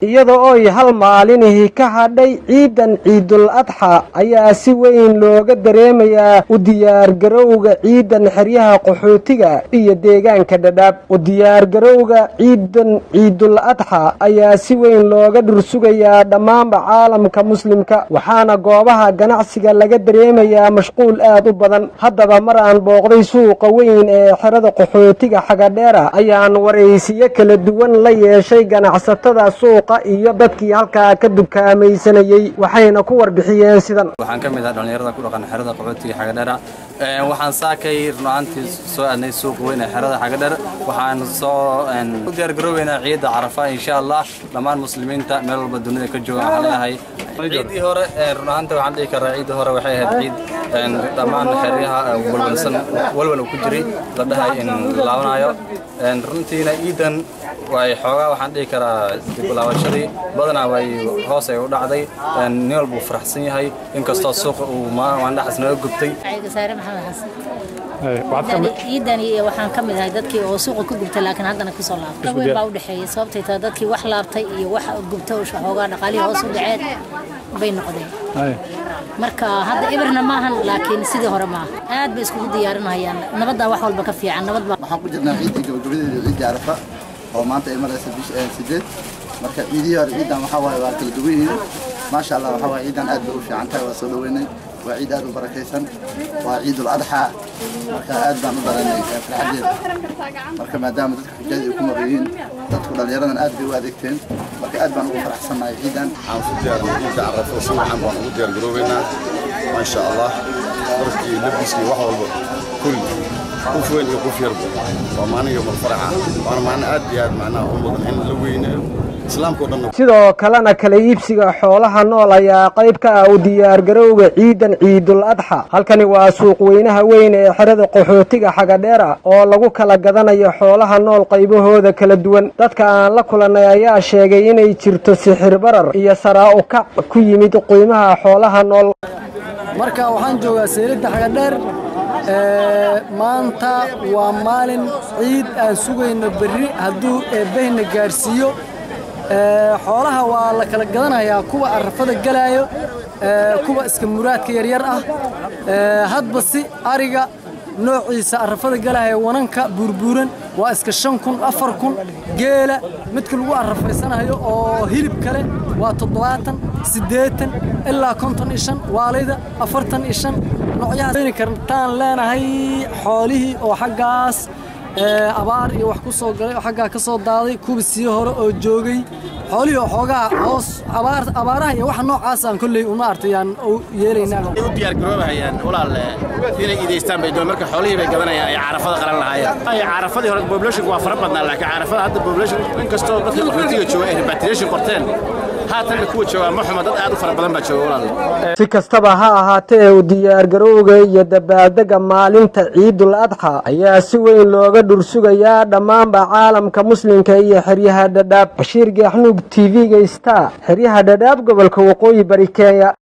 iyada ooy hal maalinihii ka hadhay ciidan ciidul adxa ayaa si weyn looga dareemayaa u diyaargarowga ciidan xeryaha qaxootiga iyo deegaanka dhadhaab u diyaargarowga ciidan ciidul adxa ayaa si weyn looga dhursugayaa dhammaanba caalamka muslimka waxaana goobaha ganacsiga laga dareemayaa mashquul aad u badan haddaba mar aan booqday suuqa weyn ee xerada qaxootiga xagadheera ayaan waraysiyo kala duwan la yeeshay ganacsatada suuqa iyo dadkii halkaa ka dukaamaysanayey waxayna ku warbixiyeen sidan waxaan ka mid ah dhallinyarada ku dhaqan xerada qaxootiga xagadheera waxaan saakay runaantii soo aadnay suuqa weyn ee xerada xagadheer waxaan soo u diyaargarooweynaa ciidda carafa insha allah dhammaan muslimiinta meel walba dunida ka jooga waxaan leeyahay ciiddii hore runaanta waxaan dhihi karaa ciiddii hore waxay ahayd ciid dhammaan xeryaha walwalsan walwal uu ku jiray la dhahay in laabanayo runtiina ciidan way xoogaa waxaan dhihi karaa diblaabashadii badanaa way hoos ay u dhacday nin walba uu faraxsan yahay inkastoo suuqa uu maandhaxas naga gubtay saare maxamed xasan ciidani waxaan ka mid ahay dadkii oo suuqa ku gubtay laakiin haddana kusoo laabtay weyn baa u dhexeeyay sababtay taa dadkii wax laabtay iyo wax gubtay oo xoogaa dhaqaalihii hoos u dhaceen bay noqdeen marka hadda ibirna maahan laakiin sidii hore maaha aad bay iskugu diyaarinayaan nabaddaa wax walba ka fiican nabad baa waxaan ku jirnaa ciidii gabagabadeeda ciidii carafa oo maanta ay maraysa bisha sideed marka ciidihii hore ciidan waxaa waaye waa kala duwan yihiin maasha allah waxaa waaye ciidan aad bay u fiican tahay waa soo dhaweynay waa ciid aad u barakaysan waa ciidul adxaa marka aad baan u daranay farxadeeda marka maadaama dadka xujada ay ku maqan yihiin dadku dhallinyaradan aad bay u adeegteen marka aad baan ugu faraxsannahay ciidan waxaan ku diyaarnay ciidda carafo si wacan baan ugu diyaargaroobeynaa maasha allah darkii labiskii wax walba kulli qof weyn iyo qof yarba waa maalin iyo marfaraxa waana maalin aad iyo aad macnaha u mudan in la weyneeyo sidoo kalena kala iibsiga xoolaha nool ayaa qayb ka ah u diyaargarowga ciidan ciidul adxa halkani waa suuq weynaha weyn ee xerada qaxootiga xagadheera oo lagu kala gadanayo xoolaha nool qaybahooda kala duwan dadka aan la kulannay ayaa sheegay inay jirto sixir barar iyo saraa u kac ku yimid qiimaha xoolaha nool marka waxaan joogaa seeladda xagadheer maanta waa maalin ciid aan sugayno berri hadduu eebbahna gaarsiiyo xoolaha waa la kala gadanayaa kuwa arrafada galaayo kuwa iska muraadka yaryar ah hadba si ariga noociisa arrafada galaya wananka buurbuuran waa iska shan kun afar kun geela midka lagu arrafaysanayo oo hilib kale waa toddobaatan siddeetan ilaa konton iyo shan waalida afartan iyo shan noocyahaas kartaan leenahay xoolihii oo xaggaas abaar iyo wax ku soo galay oo xaggaa ka soo daaday kuwa sii hore oo joogay xoolihii oo xoogaa hoos abaaraha iyo waxa noocaasaan kolley uma artayaan u yeelaynaa u diyaargaroobahayaan walaal inay iidaystaan bay doon marka xoolihii bay gadanayaan ay carafada qalan lahaayeen ay carafadii hore populationku waa fara badnaa laakiin carafada hadda population inkastoo dadka qaxootiga jooga ay repatriation qorteen haatanna kuwa joogaa ma xuma dad aad u fara badan baa jooga walaal si kastaba ha ahaatee u diyaargarowga iyo dabaaldega maalinta ciidul adxa ayaa si weyn looga dhursugayaa dhammaanba caalamka muslimka iyo xeryaha dhadhaab bashiir geexnuug t v-ga star xeryaha dhadhaab gobolka waqooyi bari kenya